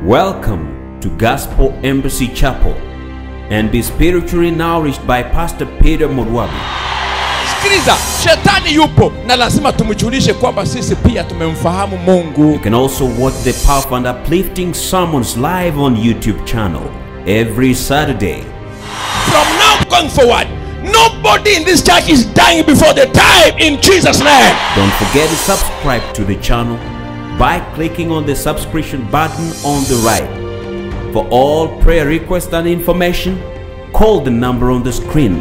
Welcome to Gospel Embassy Chapel and be spiritually nourished by Pastor Peter Morwabi. sikiliza shetani yupo na lazima tumjulishe kwamba sisi pia tumemfahamu You mungu can also watch the powerful and uplifting sermons live on YouTube channel every Saturday. from now going forward nobody in this church is dying before the time in jesus name Don't forget to subscribe to the channel by clicking on the subscription button on the right. For all prayer requests and information, call the number on the screen.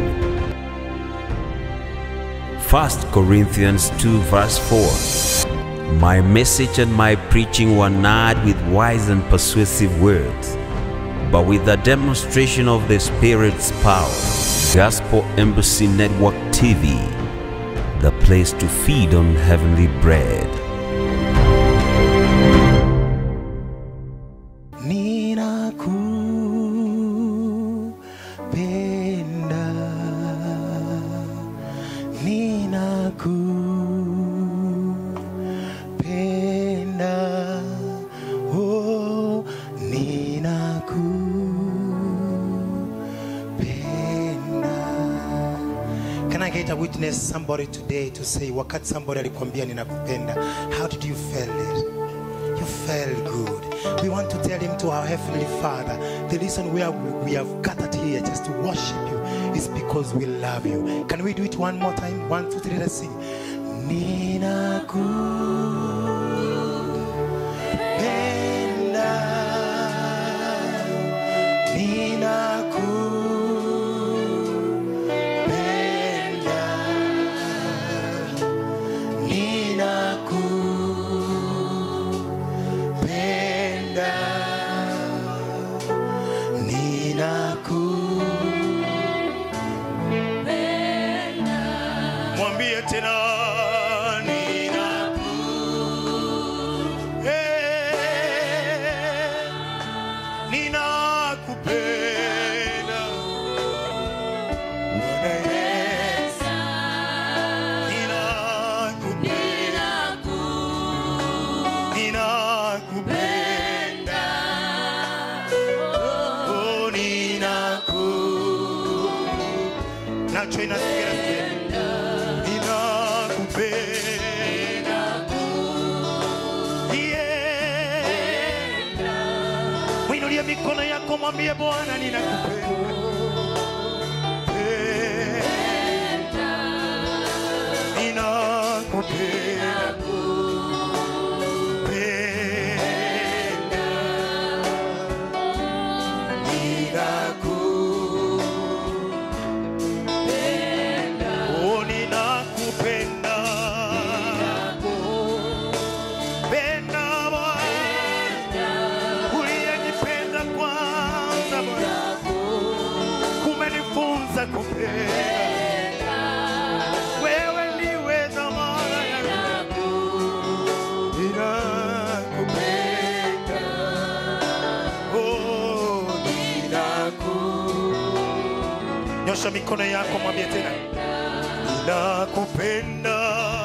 1 Corinthians 2 verse 4 My message and my preaching were not with wise and persuasive words, but with the demonstration of the Spirit's power. Gospel Embassy Network TV, the place to feed on heavenly bread. ninakupenda ninakupenda oh ninakupenda Can I get a witness somebody today to say wakati somebody alikwambia ninakupenda how did you feel it you felt good. We want to tell him to our Heavenly Father, the reason why we have gathered here just to worship you is because we love you. Can we do it one more time? One, two, three, let's sing. Ninakupenda. Ninakupenda. Ninakupenda. Ninaku- Mwambie tena ninaku- Eh, ninakupenda. Bwana Yesu. Ninakupenda. Ninakupenda. Oh, ninaku- nacho inasikia ninakupenda Yeah. Mwinulie mikono yako mwambie bwana ninakupenda Penda. ninakupenda Penda. Ninaku- Oh, ninakupenda. Penda Bwana. Uliyenipenda kwanza Bwana. Kumenifunza kupenda. Wewe ndiwe dhamana yangu. Ninakupenda. Oh, ninaku- nyosha mikono yako mwambie tena ninakupenda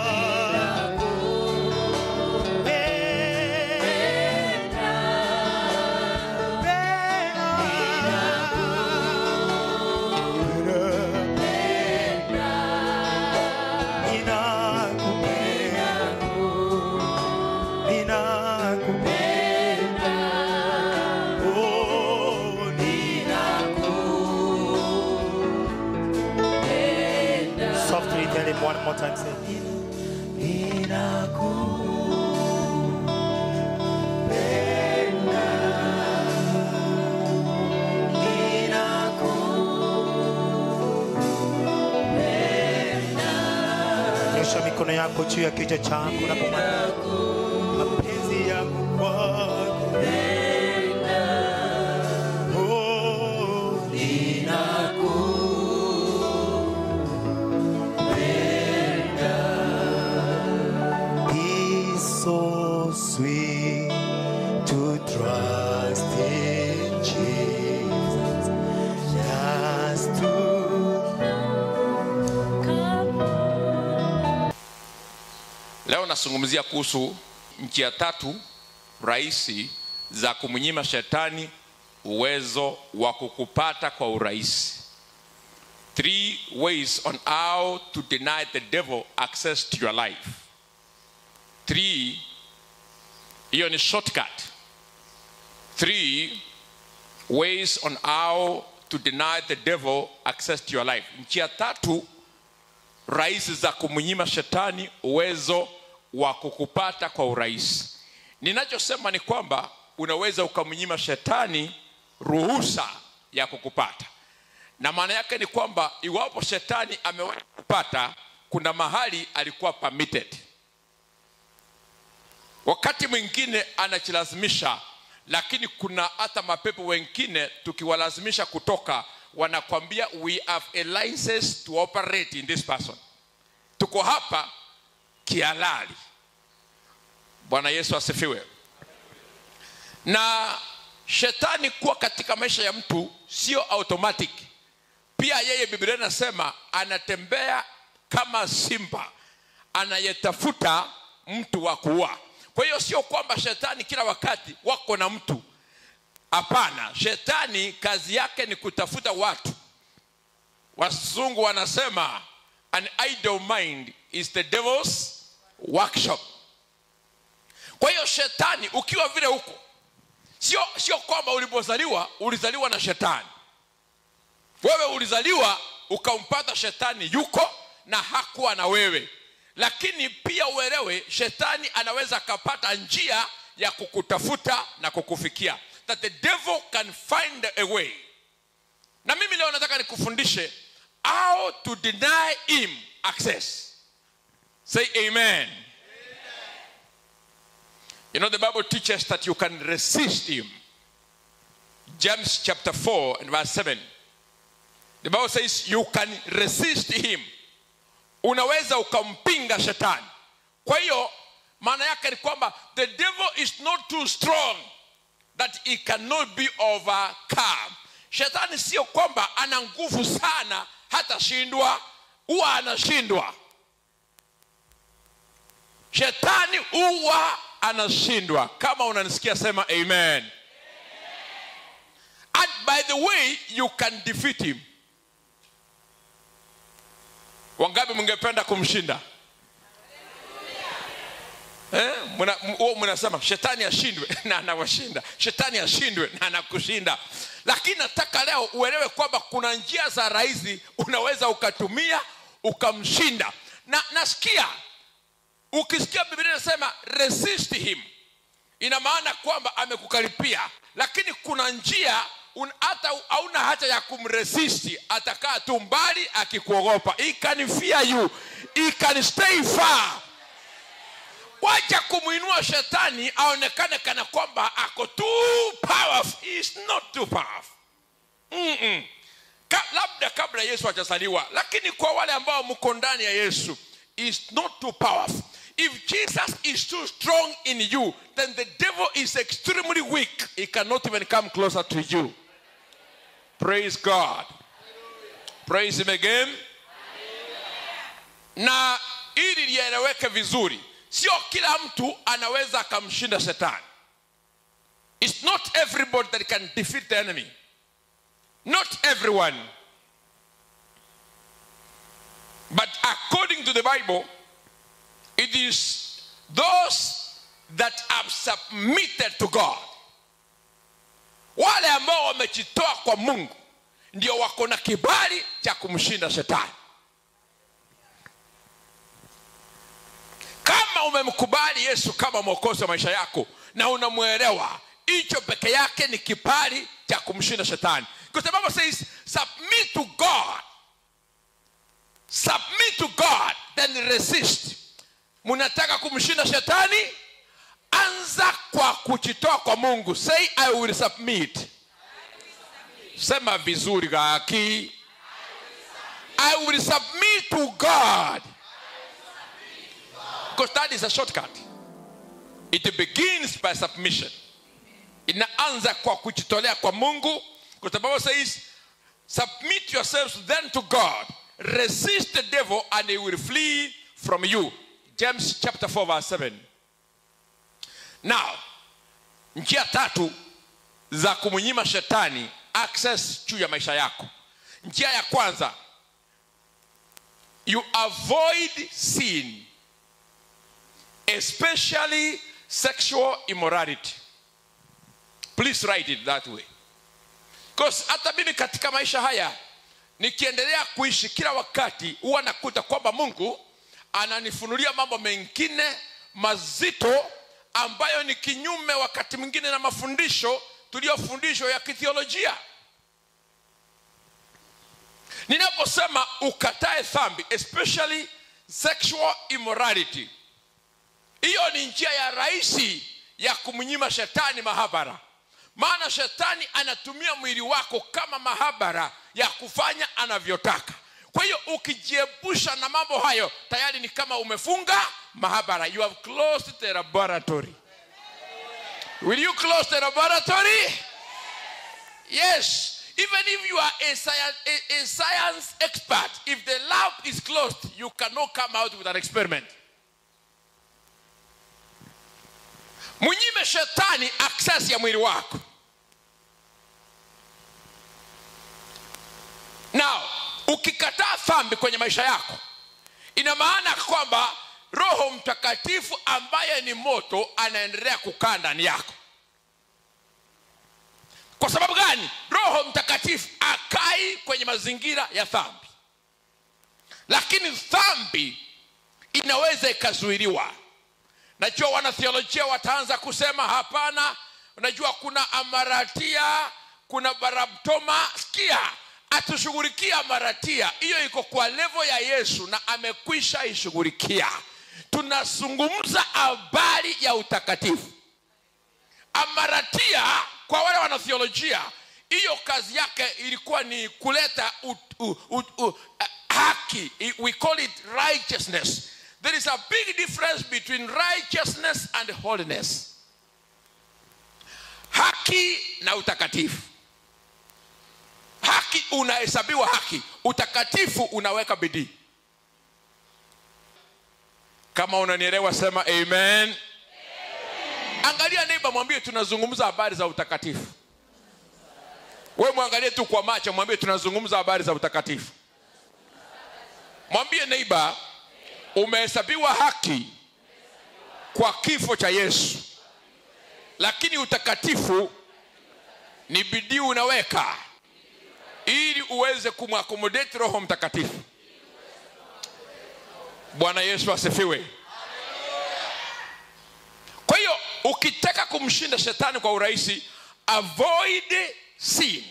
Ninakupenda. Oh, ninaku- Softly tell him one more time. Say, Ninakupenda. Ninakupenda. Nyosha mikono yako juu ya kichwa chako na kumwambia mapenzi yangu kwako. Oh, It's so sweet to trust in Jesus. Just to leo nazungumzia kuhusu nchi ya tatu rahisi za kumnyima shetani uwezo wa kukupata kwa urahisi three ways on how to deny the devil access to your life three hiyo ni shortcut three ways on how to deny the devil access to your life njia tatu rahisi za kumnyima shetani uwezo wa kukupata kwa urahisi ninachosema ni kwamba unaweza ukamnyima shetani ruhusa ya kukupata na maana yake ni kwamba iwapo shetani amewahi kupata kuna mahali alikuwa permitted wakati mwingine anachilazimisha lakini kuna hata mapepo wengine tukiwalazimisha kutoka wanakwambia we have a license to operate in this person tuko hapa kihalali bwana yesu asifiwe na shetani kuwa katika maisha ya mtu sio automatic pia yeye biblia inasema anatembea kama simba anayetafuta mtu wa kuua kwa hiyo sio kwamba shetani kila wakati wako na mtu hapana shetani kazi yake ni kutafuta watu wazungu wanasema an idle mind is the devil's workshop kwa hiyo shetani ukiwa vile huko sio sio kwamba ulipozaliwa ulizaliwa na shetani wewe ulizaliwa ukampata shetani yuko na hakuwa na wewe lakini pia uelewe shetani anaweza akapata njia ya kukutafuta na kukufikia that the devil can find a way na mimi leo nataka nikufundishe how to deny him access say amen, you know the bible teaches that you can resist him james chapter 4 and verse 7 the bible says you can resist him unaweza ukampinga shetani kwa hiyo maana yake ni kwamba the devil is not too strong that he cannot be overcome shetani sio kwamba ana nguvu sana hatashindwa huwa anashindwa shetani huwa anashindwa kama unanisikia sema amen and by the way you can defeat him wangapi mngependa kumshinda Eh, muna- m- huo mnasema shetani ashindwe na anawashinda shetani ashindwe na anakushinda lakini nataka leo uelewe kwamba kuna njia za rahisi unaweza ukatumia ukamshinda na nasikia ukisikia biblia inasema resist him ina maana kwamba amekukaripia lakini kuna njia un- hata hauna haja ya kumresisti atakaa tu mbali akikuogopa he can fear you he can stay far wacha kumwinua shetani aonekane kana kwamba ako too powerful He is not too powerful Mm-mm. Ka, labda kabla yesu hajazaliwa lakini kwa wale ambao mko ndani ya yesu he is not too powerful if jesus is too strong in you then the devil is extremely weak he cannot even come closer to you praise god praise him again na ili lieleweke vizuri sio kila mtu anaweza akamshinda shetani its not everybody that can defeat the enemy not everyone but according to the bible it is those that have submitted to god wale ambao wamejitoa kwa mungu ndio wako na kibali cha kumshinda shetani kama umemkubali yesu kama mwokozi wa maisha yako na unamwelewa hicho peke yake ni kibali cha kumshinda shetani kwa sababu says submit to god submit to god then resist mnataka kumshinda shetani anza kwa kujitoa kwa mungu say i will submit sema vizuri gaki i will submit to god because that is a shortcut it begins by submission inaanza kwa kujitolea kwa mungu kwa sababu says submit yourselves then to god resist the devil and he will flee from you james chapter 4 verse 7 now njia tatu za kumnyima shetani access juu ya maisha yako njia ya kwanza you avoid sin especially sexual immorality please write it that way because hata mimi katika maisha haya nikiendelea kuishi kila wakati huwa nakuta kwamba mungu ananifunulia mambo mengine mazito ambayo ni kinyume wakati mwingine na mafundisho tuliyofundishwa ya kithiolojia ninaposema ukatae dhambi especially sexual immorality hiyo ni njia ya rahisi ya kumnyima shetani mahabara maana shetani anatumia mwili wako kama mahabara ya kufanya anavyotaka kwa hiyo ukijiepusha na mambo hayo tayari ni kama umefunga mahabara you have closed the laboratory will you close the laboratory yes even if you are a science, a, a science expert if the lab is closed you cannot come out with an experiment mnyime shetani access ya mwili wako now ukikataa dhambi kwenye maisha yako ina maana kwamba roho mtakatifu ambaye ni moto anaendelea kukaa ndani yako kwa sababu gani roho mtakatifu akai kwenye mazingira ya dhambi lakini dhambi inaweza ikazuiliwa najua wanathiolojia wataanza kusema hapana unajua kuna amaratia kuna barabtoma sikia atushughulikia amaratia hiyo iko kwa levo ya yesu na amekwisha ishughulikia tunazungumza habari ya utakatifu amaratia kwa wale wanathiolojia hiyo kazi yake ilikuwa ni kuleta u, u, u, u, uh, haki we call it righteousness there is a big difference between righteousness and holiness haki na utakatifu haki unahesabiwa haki utakatifu unaweka bidii kama unanielewa sema amen, amen. angalia neiba mwambie tunazungumza habari za utakatifu we mwangalie tu kwa macho mwambie tunazungumza habari za utakatifu mwambie neiba umehesabiwa haki kwa kifo cha yesu lakini utakatifu ni bidii unaweka ili uweze kumwakomodeti roho mtakatifu bwana yesu asifiwe kwa hiyo ukitaka kumshinda shetani kwa urahisi avoid sin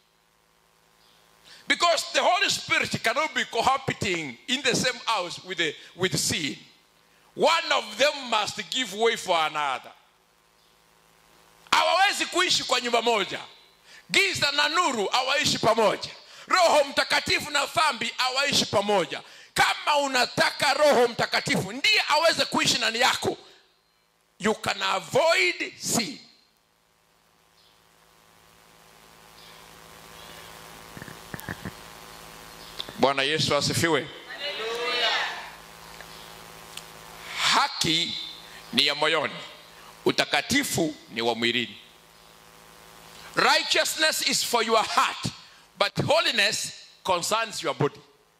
because the holy spirit cannot be cohabiting in the same house with, the, with sin one of them must give way for another hawawezi kuishi kwa nyumba moja giza na nuru hawaishi pamoja roho mtakatifu na dhambi hawaishi pamoja kama unataka roho mtakatifu ndiye aweze kuishi ndani yako you can avoid sin bwana yesu asifiwe haki ni ya moyoni utakatifu ni wa mwilini righteousness is for your heart but holiness concerns your body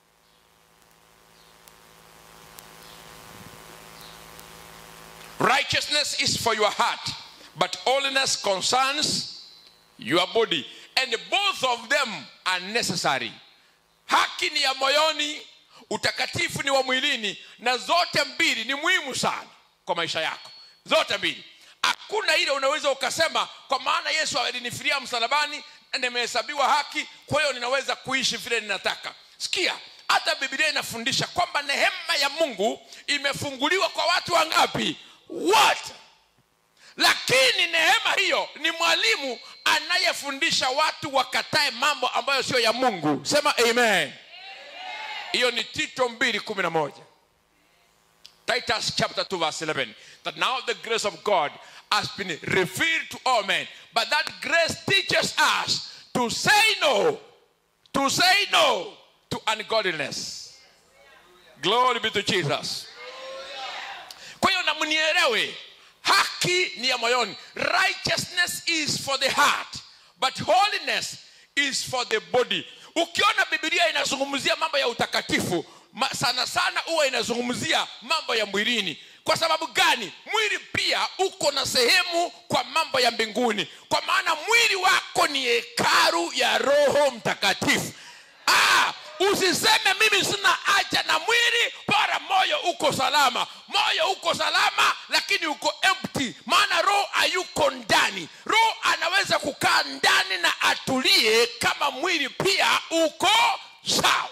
righteousness is for your heart but holiness concerns your body and both of them are necessary haki ni ya moyoni utakatifu ni wa mwilini na zote mbili ni muhimu sana kwa maisha yako zote mbili hakuna ile unaweza ukasema kwa maana yesu alinifiria msalabani na nimehesabiwa haki kwa hiyo ninaweza kuishi vile ninataka sikia hata bibilia inafundisha kwamba nehema ya mungu imefunguliwa kwa watu wangapi wote lakini neema hiyo ni mwalimu anayefundisha watu wakatae mambo ambayo sio ya mungu sema amen hiyo ni tito mbili kumi na moja titus chapter 2 verse 11 that now the grace of god has been revealed to all men but that grace teaches us to say no to say no to ungodliness glory be to jesus kwa hiyo na mnielewe haki ni ya moyoni righteousness is for the heart but holiness is for the body ukiona bibilia inazungumzia mambo ya utakatifu ma, sana sana huwa inazungumzia mambo ya mwilini kwa sababu gani mwili pia uko na sehemu kwa mambo ya mbinguni kwa maana mwili wako ni hekaru ya roho mtakatifu ah, usiseme mimi sina haja na mwili bora moyo uko salama moyo uko salama lakini uko empty maana roho hayuko ndani roho anaweza kukaa ndani na atulie kama mwili pia uko sawa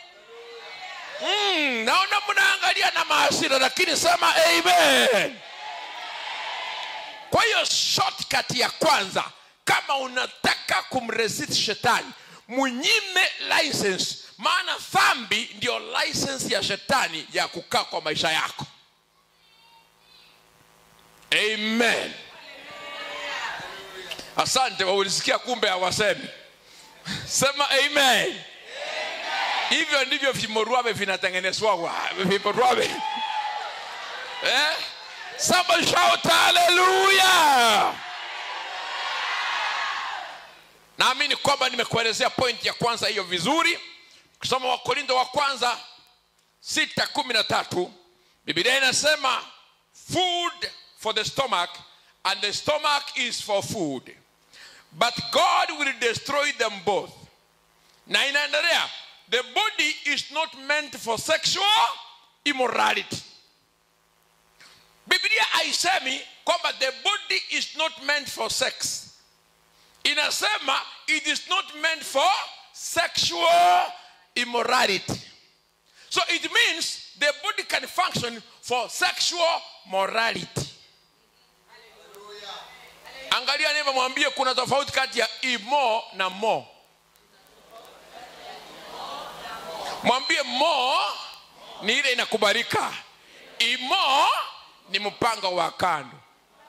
mm, naona mnaangalia na maasira lakini sema amen kwa hiyo shortcut ya kwanza kama unataka kumresist shetani munyime license maana dhambi ndio license ya shetani ya kukaa kwa maisha yako amen asante waulisikia kumbe hawasemi sema amen hivyo ndivyo vimorwabe vinatengenezwawa vimorwabe eh? Somebody shout hallelujah naamini kwamba nimekuelezea pointi ya kwanza hiyo vizuri kusoma wakorindo wa kwanza sita kumi na tatu bibilia inasema food for the stomach and the stomach is for food but god will destroy them both na inaendelea the body is not meant for sexual immorality biblia haisemi kwamba the body is not meant for sex inasema it is not meant for sexual immorality so it means the body can function for sexual morality angalia neva mwambie kuna tofauti kati ya imo na mo mwambie mo ni ile inakubalika imo ni mpango wa kando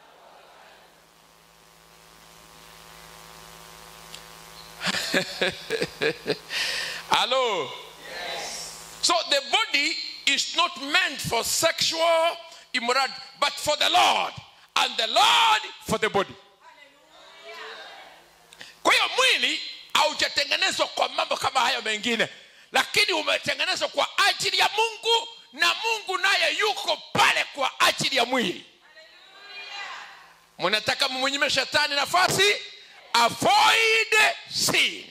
Hello? So the body is not meant for sexual immorality, but for the Lord, and the Lord for the body. Kwa hiyo mwili haujatengenezwa kwa mambo kama hayo mengine, lakini umetengenezwa kwa ajili ya Mungu, na Mungu naye yuko pale kwa ajili ya mwili. Mnataka mumnyime shetani nafasi? Avoid sin.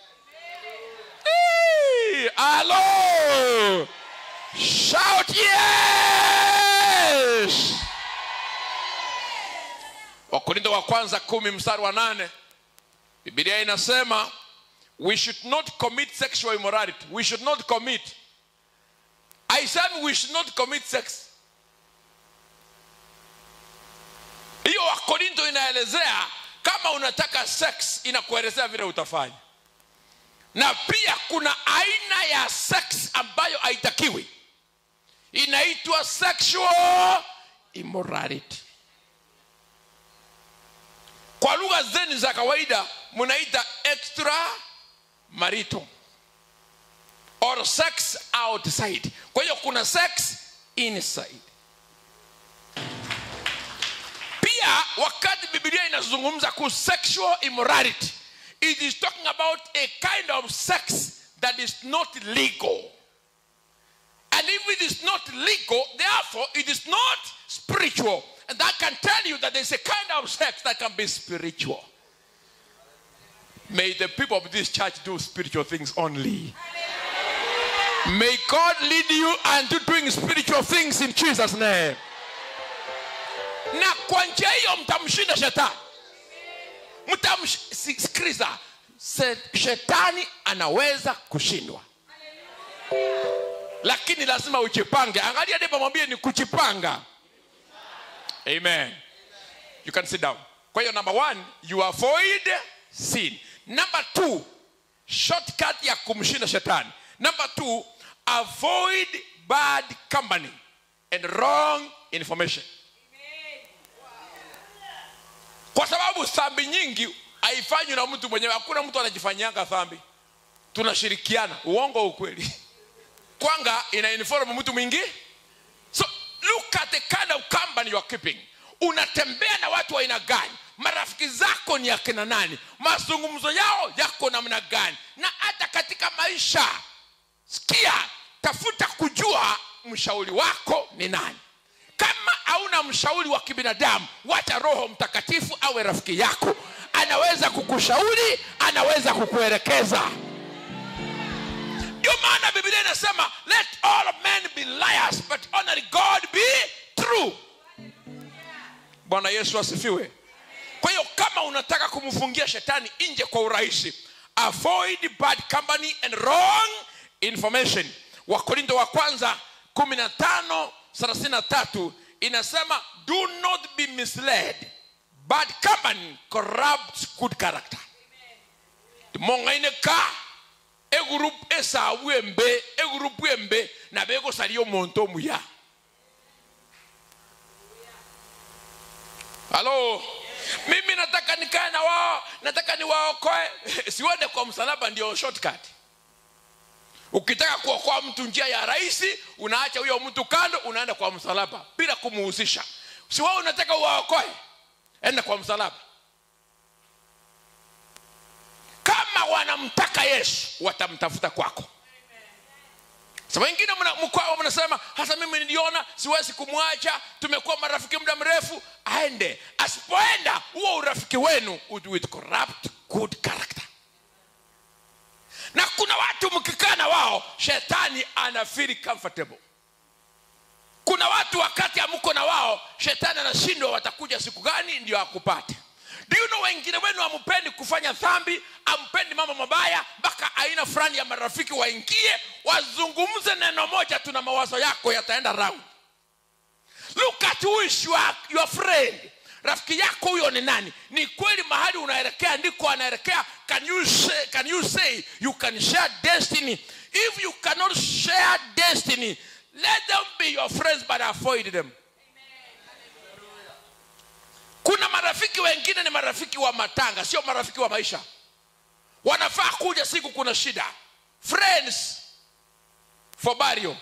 Hey, Hello. Shout yes. Wakorintho wa kwanza kumi mstari wa nane Biblia inasema we should not commit sexual immorality. We should not commit. Haisemi we should not commit sex. Hiyo Wakorintho inaelezea kama unataka sex, inakuelezea vile utafanya na pia kuna aina ya sex ambayo haitakiwi inaitwa sexual immorality kwa lugha zeni za kawaida mnaita extra marital or sex outside kwa hiyo kuna sex inside pia wakati biblia inazungumza kuhusu sexual immorality it is talking about a kind of sex that is not legal. And if it is not legal, therefore it is not spiritual. And that can tell you that there's a kind of sex that can be spiritual. May the people of this church do spiritual things only. May God lead you unto doing spiritual things in Jesus' name. Na kwa njia hiyo mtamshinda shetani mtamsikiliza shetani anaweza kushindwa lakini lazima ujipange angalia ndipo mwambie ni kujipanga amen you can sit down kwa hiyo number one you avoid sin number two shortcut ya kumshinda shetani number two avoid bad company and wrong information kwa sababu dhambi nyingi haifanywi na mtu mwenyewe hakuna mtu anajifanyianga dhambi tunashirikiana uongo ukweli kwanga ina inform mtu mwingi so look at the kind of company you are keeping unatembea na watu wa aina gani marafiki zako ni akina nani mazungumzo yao yako namna gani na hata katika maisha sikia tafuta kujua mshauri wako ni nani kama hauna mshauri wa kibinadamu wacha roho mtakatifu awe rafiki yako anaweza kukushauri anaweza kukuelekeza ndio maana biblia inasema let all men be liars but only god be true bwana yesu asifiwe kwa hiyo kama unataka kumfungia shetani nje kwa urahisi avoid bad company and wrong information wakorinto wa kwanza 15 33 inasema do not be misled bad company corrupts good character mongaine ka egurupu esawu embe egurupu embe na begosalia omonto omuya halo mimi nataka nikae na wao nataka niwaokoe siwende kwa msalaba ndio shortcut ukitaka kuokoa mtu njia ya rahisi unaacha huyo mtu kando unaenda kwa msalaba bila kumuhusisha si wao unataka uwaokoe enda kwa msalaba kama wanamtaka yesu watamtafuta kwako sa wengine mna- mkwao mnasema hasa mimi niliona siwezi kumwacha tumekuwa marafiki muda mrefu aende asipoenda huo urafiki wenu it will corrupt good character na kuna watu mkikaa na wao shetani ana feel comfortable kuna watu wakati amko na wao shetani anashindwa watakuja siku gani ndio akupate do you know wengine wenu ampendi kufanya dhambi ampendi mambo mabaya mpaka aina fulani ya marafiki waingie wazungumze neno moja tu na mawazo yako yataenda round look at who is your, your friend rafiki yako huyo ni nani ni kweli mahali unaelekea ndiko anaelekea can you say, can you say you can share destiny if you cannot share destiny let them be your friends but avoid them kuna marafiki wengine ni marafiki wa matanga sio marafiki wa maisha wanafaa kuja siku kuna shida friends for burial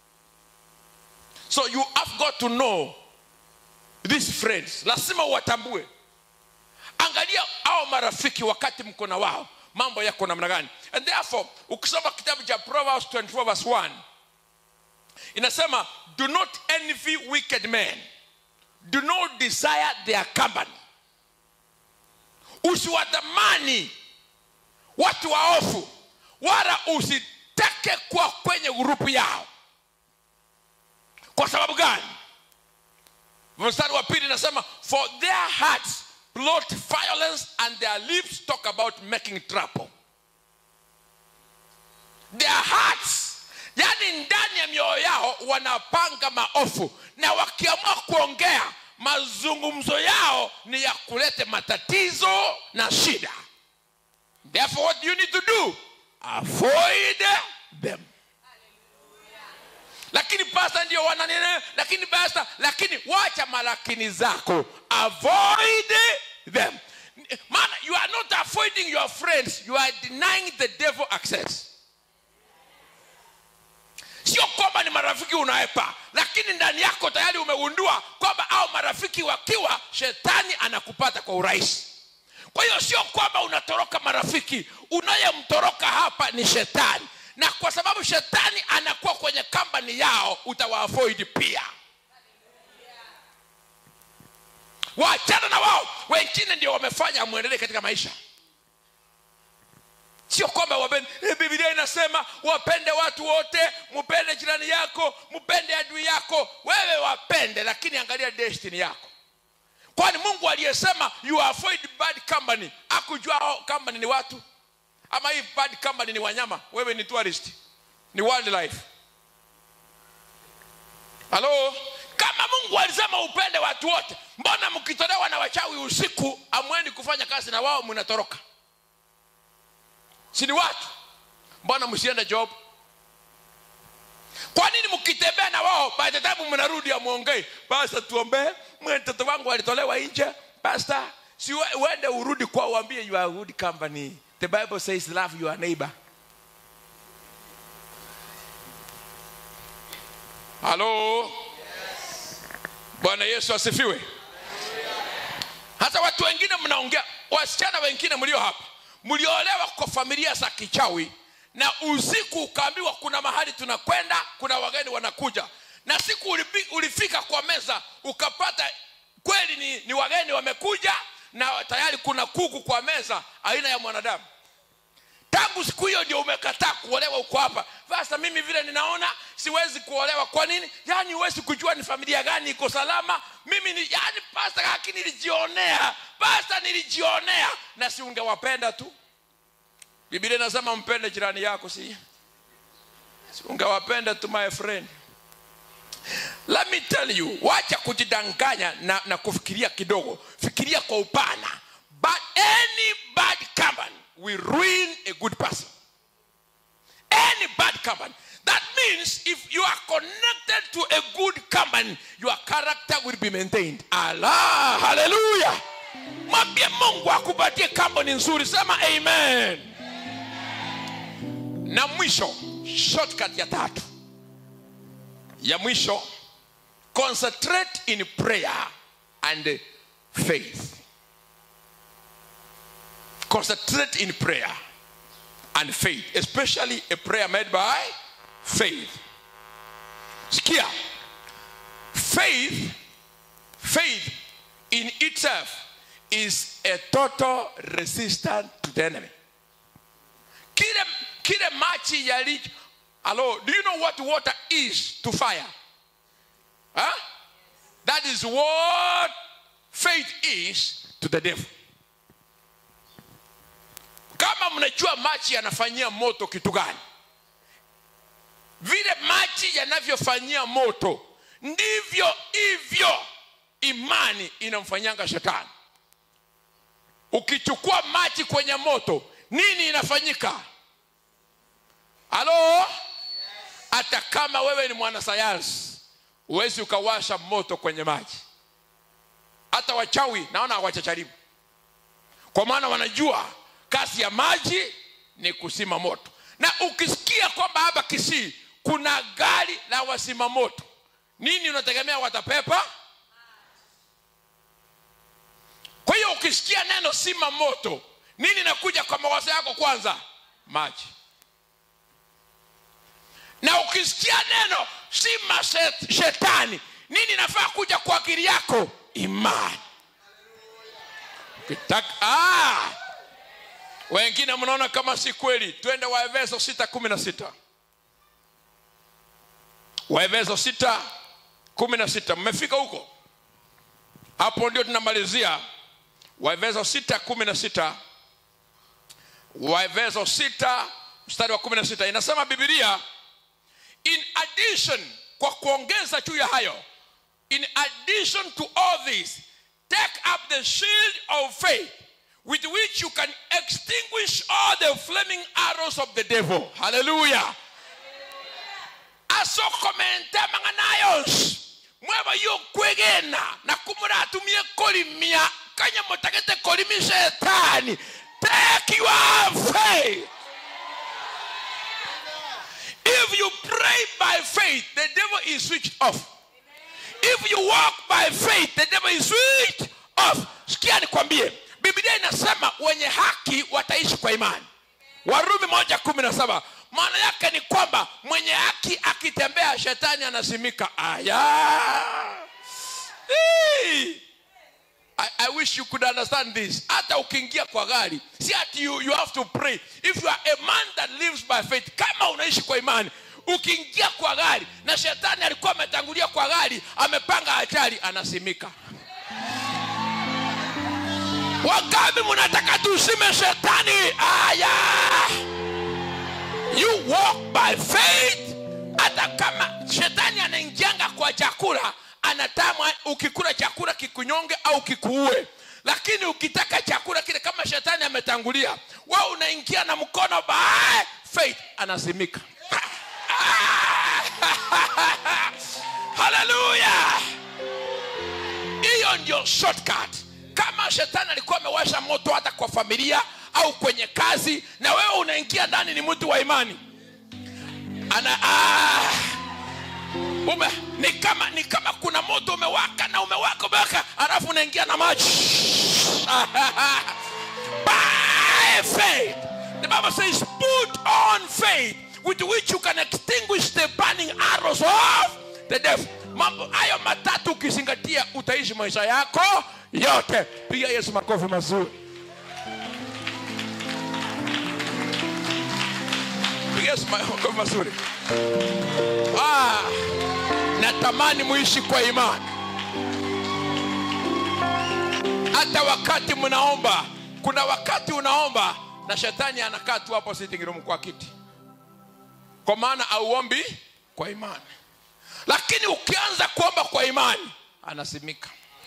so you have got to know these friends lazima uwatambue angalia au marafiki wakati mko na wao mambo yako namna gani and therefore ukisoma kitabu cha proverbs 24 verse 1 inasema do not envy wicked men do not desire their company usiwatamani watu waofu wala usitake kuwa kwenye grupu yao kwa sababu gani mstari wa pili inasema for their hearts plot violence and their lips talk about making trouble their hearts yani ndani ya mioyo yao wanapanga maofu na wakiamua kuongea mazungumzo yao ni ya kuleta matatizo na shida therefore what you need to do avoid them lakini pasta ndio wananene lakini pasta lakini wacha malakini zako avoid them maana you are not avoiding your friends you are denying the devil access sio kwamba ni marafiki unaepa lakini ndani yako tayari umegundua kwamba au marafiki wakiwa shetani anakupata kwa urahisi kwa hiyo sio kwamba unatoroka marafiki unayemtoroka hapa ni shetani na kwa sababu shetani anakuwa kwenye kambani yao utawaavoid pia waachana na wao wengine ndio wamefanya mwendelee katika maisha sio kwamba wapende eh, biblia inasema wapende watu wote mpende jirani yako mpende adui yako wewe wapende lakini angalia destiny yako kwani mungu aliyesema you avoid bad company akujua hao company ni watu ama hii bad company ni wanyama wewe ni tourist ni wildlife halo kama mungu alisema upende watu wote mbona mkitolewa na wachawi usiku amwendi kufanya kazi na wao mnatoroka si ni watu mbona msiende job kwa nini mkitembea na wao by the time mnarudi amwongei basta tuombee mtoto wangu alitolewa nje basta si we- uende urudi kwa uambie you are good company the bible says love your neighbor halo bwana yesu asifiwe hasa watu wengine mnaongea wasichana wengine mlio hapa mliolewa kwa familia za kichawi na usiku ukaambiwa kuna mahali tunakwenda kuna wageni wanakuja na siku ulipi, ulifika kwa meza ukapata kweli ni, ni wageni wamekuja na tayari kuna kuku kwa meza aina ya mwanadamu tangu siku hiyo ndio umekataa kuolewa uko hapa sasa mimi vile ninaona siwezi kuolewa kwa nini yaani huwezi kujua ni familia gani iko salama mimi ni yaani pasta haki nilijionea pasta nilijionea na si ungewapenda tu biblia inasema mpende jirani yako si si ungewapenda tu my friend let me tell you wacha kujidanganya na, na kufikiria kidogo fikiria kwa upana but any bad company will ruin a good person any bad company that means if you are connected to a good company your character will be maintained allah haleluya mwambie mungu akupatie company nzuri sema amen na mwisho shortcut ya tatu ya mwisho concentrate in prayer and faith concentrate in prayer and faith especially a prayer made by faith sikia faith faith in itself is a total resistance to the enemy kile kile machi yali hello do you know what water is to fire huh? that is what faith is to the devil kama mnajua maji yanafanyia moto kitu gani vile maji yanavyofanyia moto ndivyo hivyo imani inamfanyanga shetani ukichukua maji kwenye moto nini inafanyika halo hata kama wewe ni mwanasayansi huwezi ukawasha moto kwenye maji hata wachawi naona hawachacharibu kwa maana wanajua kazi ya maji ni kusima moto na ukisikia kwamba hapa kisii kuna gari la wasima moto nini unategemea watapepa kwa hiyo ukisikia neno sima moto nini nakuja kwa mawazo yako kwanza maji na ukisikia neno sima shet- shetani nini nafaa kuja kwa akili yako imani ukitaka ah! wengine mnaona kama si kweli twende waefeso 616 waefeso 616 mmefika huko hapo ndio tunamalizia waefeso 616 waefeso 6 mstari wa 16 inasema bibilia in addition kwa kuongeza juu ya hayo in addition to all this take up the shield of faith with which you can extinguish all the flaming arrows of the devil hallelujah asokomente mang'anayos mweba yo kwegena na kumuratumie kolimia kanya mutagete kolimi shetani take your faith if you pray by faith the devil is switched off if you walk by faith the devil is switched off sikia nikwambie biblia inasema wenye haki wataishi kwa imani warumi moja kumi na saba maana yake ni kwamba mwenye haki akitembea shetani anasimika aya Hey! I, I wish you could understand this hata ukiingia kwa gari si ati you, you have to pray if you are a man that lives by faith kama unaishi kwa imani ukiingia kwa gari na shetani alikuwa ametangulia kwa gari amepanga ajali anasimika wangapi mnataka tusime shetani aya you walk by faith hata kama shetani anaingianga kwa chakula anatamwa ukikula chakula kikunyonge au kikuue lakini ukitaka chakula kile kama shetani ametangulia wa unaingia na mkono by faith anasimika haleluya hiyo ndio shortcut kama shetani alikuwa amewasha moto hata kwa familia au kwenye kazi na wewe unaingia ndani ni mtu wa imani ana ah, ume, ni kama ni kama kuna moto umewaka na umewaka umewaka alafu unaingia na maji by faith the bible says put on faith with which you can extinguish the burning arrows of the devil mambo hayo matatu ukizingatia utaishi maisha yako yote piga yesu makofi mazuri piga yesu makofi mazuri ah, natamani muishi kwa imani hata wakati mnaomba kuna wakati unaomba na shetani anakaa tu hapo sitting room kwa kiti kwa maana auombi kwa imani lakini ukianza kuomba kwa imani anasimika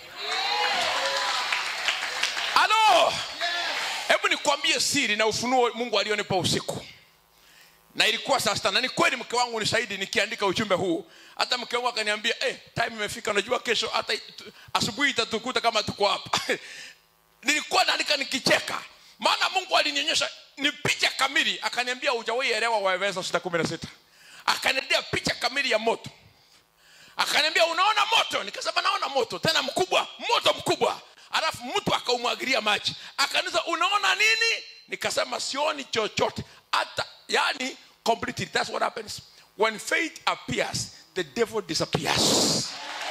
halo hebu nikwambie siri na ufunuo mungu alionipa usiku na ilikuwa saa sita na ni kweli mke wangu ni shahidi nikiandika ujumbe huu hata mke wangu akaniambia eh, time imefika unajua kesho hata it- asubuhi itatukuta kama tuko hapa nilikuwa naandika nikicheka maana mungu alinionyesha ni picha kamili akaniambia hujawahi elewa waefeso sita kumi na sita akaniambia picha kamili ya moto akaniambia unaona moto nikasema naona moto tena mkubwa moto mkubwa alafu mtu akaumwagilia maji akaniza unaona nini nikasema sioni chochote hata yani completely that's what happens when faith appears the devil disappears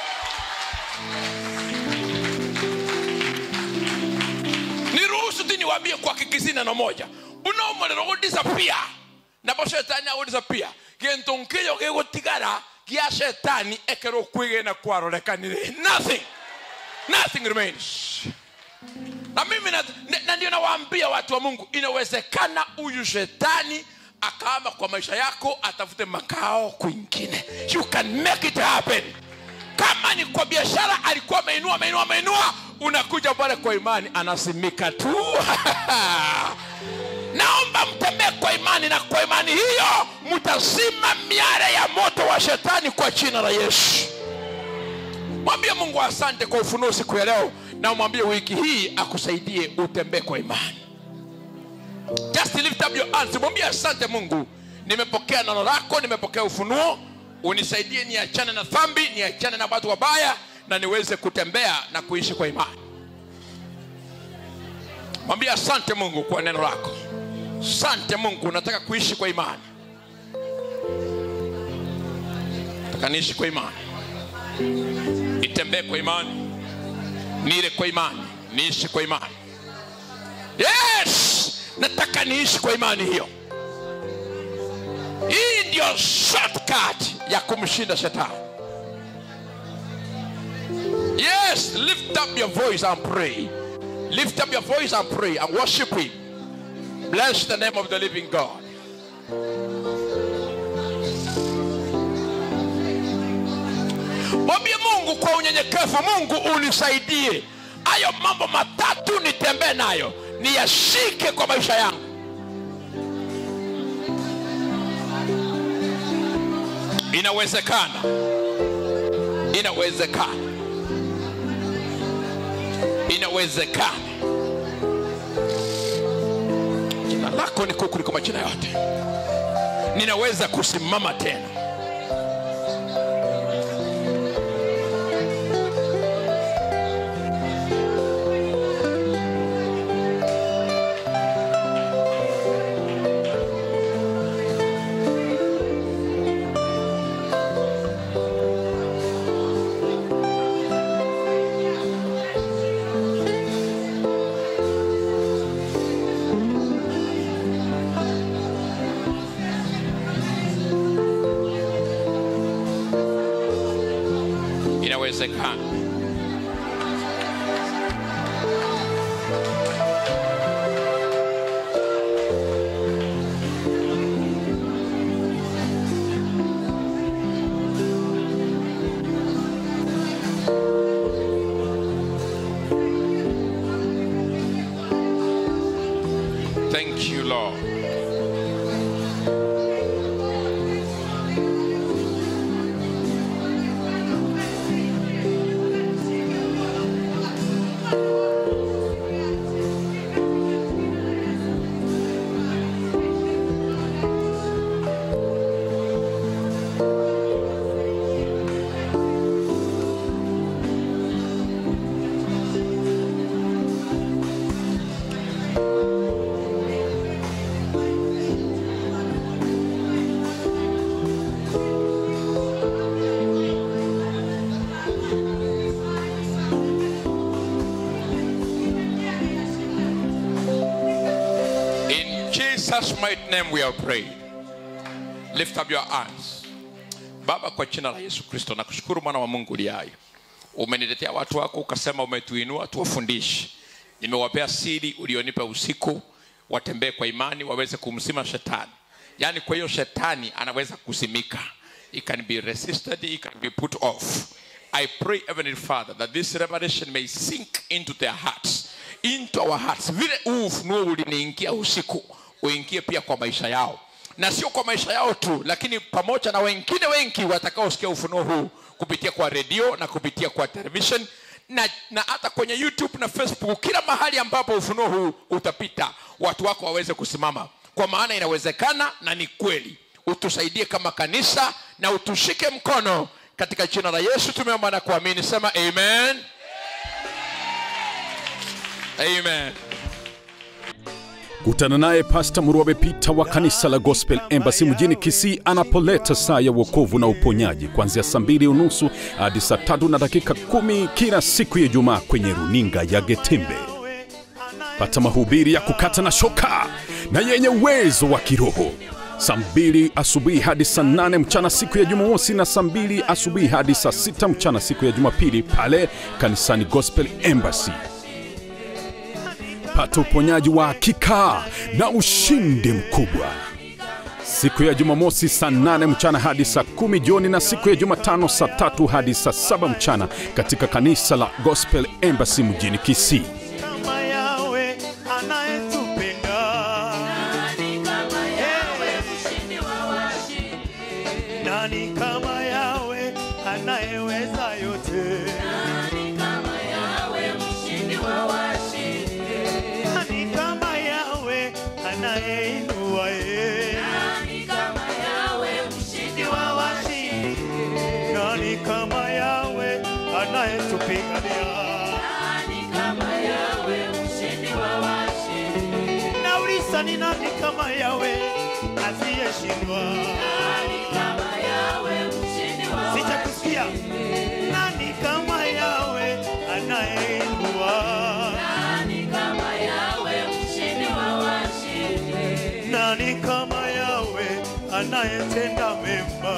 niruhusu tu niwaambie kwa kikisi neno moja unaumuliro gudisapia nabo shetani agudisapia gintu nkio gigutigara gia shetani ekero kwigena kwarorekanire nothing nothing remains na mimi na, na ndio nawaambia watu wa mungu inawezekana huyu shetani akaama kwa maisha yako atafute makao kwingine you can make it happen kama ni kwa biashara alikuwa ameinua ameinua ameinua unakuja pale kwa imani anasimika tu naomba mtembee kwa imani na kwa imani hiyo mtazima miare ya moto wa shetani kwa jina la yesu mwambie mungu asante kwa ufunuo siku ya leo na umwambie wiki hii akusaidie utembee kwa imani just lift up your hands mwambie asante mungu nimepokea neno lako nimepokea ufunuo unisaidie niachane na dhambi niachane na watu wabaya na niweze kutembea na kuishi kwa imani mwambie asante mungu kwa neno lako asante mungu nataka kuishi kwa imani nataka niishi kwa imani nitembee kwa imani nile kwa imani niishi kwa imani yes nataka niishi kwa imani hiyo hii ndio shortcut ya kumshinda shetani yes lift up your voice and pray lift up your voice and pray and worship him bless the name of the living god mwambie mungu kwa unyenyekevu mungu unisaidie hayo mambo matatu nitembee nayo niyashike kwa maisha yangu inawezekana inawezekana inawezekana jina lako ni kuu kuliko majina yote ninaweza kusimama tena inawezekana Thank you, Lord. Jesus mighty name we have prayed. Lift up your hands. Baba, kwa jina la Yesu Kristo, nakushukuru mwana wa Mungu uliye hai. Umeniletea watu wako ukasema umetuinua tuwafundishe. Nimewapea siri ulionipa usiku, watembee kwa imani waweze kumsima shetani. Yaani kwa hiyo shetani anaweza kusimika. He can be resisted, he can be put off. I pray, Heavenly Father, that this revelation may sink into their hearts, into our hearts. Vile huu ufunuo uliniingia usiku, uingie pia kwa maisha yao, na sio kwa maisha yao tu, lakini pamoja na wengine wengi watakaosikia ufunuo huu kupitia kwa redio na kupitia kwa television na, na hata kwenye YouTube na Facebook, kila mahali ambapo ufunuo huu utapita, watu wako waweze kusimama, kwa maana inawezekana na ni kweli. Utusaidie kama kanisa na utushike mkono katika jina la Yesu tumeomba na kuamini. Sema amen, amen. Kutana naye Pasta Murwabe Pita wa kanisa la Gospel Embassy mjini Kisii anapoleta saa ya wokovu na uponyaji kuanzia saa mbili unusu hadi saa tatu na dakika kumi kila siku ya Ijumaa kwenye runinga ya Getembe. Pata mahubiri ya kukata na shoka na yenye uwezo wa kiroho saa mbili asubuhi hadi saa nane mchana siku ya Jumamosi na saa mbili asubuhi hadi saa sita mchana siku ya Jumapili pale kanisani Gospel Embassy. Pata uponyaji wa hakika na ushindi mkubwa siku ya Jumamosi saa nane mchana hadi saa kumi jioni na siku ya Jumatano saa tatu hadi saa saba mchana katika kanisa la Gospel Embassy mjini Kisii. kama yawe anayetupenda nani kama yawe anayeweza yote nani kama yawe anayeinua ye wa washindi nani kama yawe anayetupigania nauliza ni nani kama yawe asiyeshindwa sichakusikia nani kama yawe anayeinua nani kama yawe anayetenda mema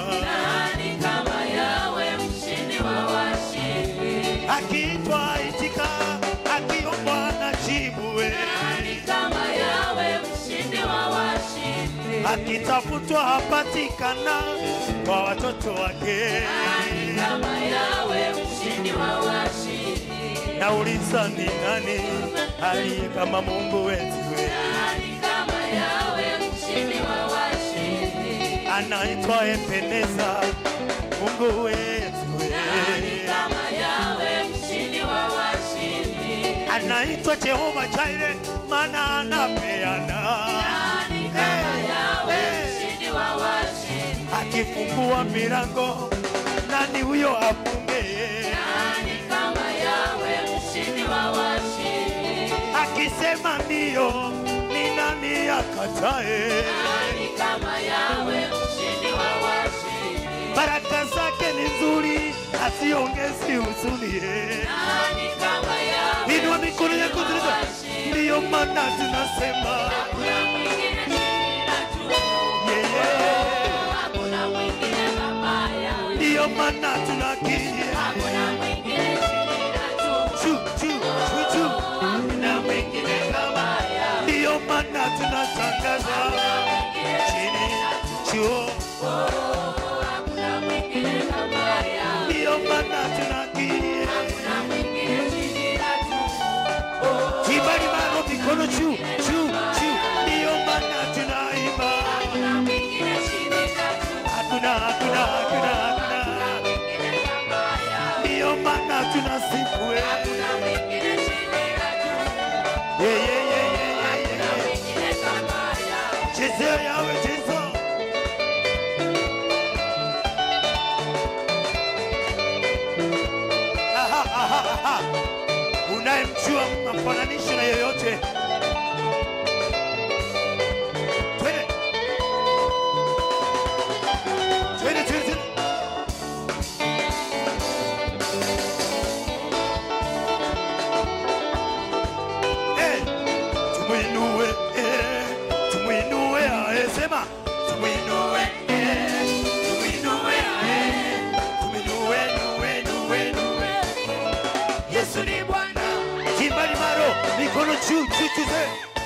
akiitwa itika akiombwa na jibuwe akitafutwa hapatikana kwa watoto wake nauliza ni nani aliye kama mungu wetu anaitwa Ebeneza, Mungu wetu anaitwa Jehova Jire, maana anapeana Eh, eh. akifungua milango nani huyo afunge? Akisema ndio ni nani akatae? Baraka zake ni nzuri, asiongezi huzuni. eh. Inua mikono yako tuliza, ndiyo maana tunasema yeye, ndiyo maana tunakiri chu chu chu chu, na mwingine kama ndiyo maana tunatangaza chini chuo, ndiyo maana tunakiri kibali mano mikono juu juu juu, ndiyo maana tunaimba hakuna hakuna hakuna hakuna, ndiyo maana tunasifu eh. Yeah, yeah, yeah, yeah, yeah, yeah. Chezea yawe cheza Aha, aha, aha. unayemjua mnamfananisha na yoyote twende twende twende twende. Eh, tumuinue eh, tumuinue juu juu juu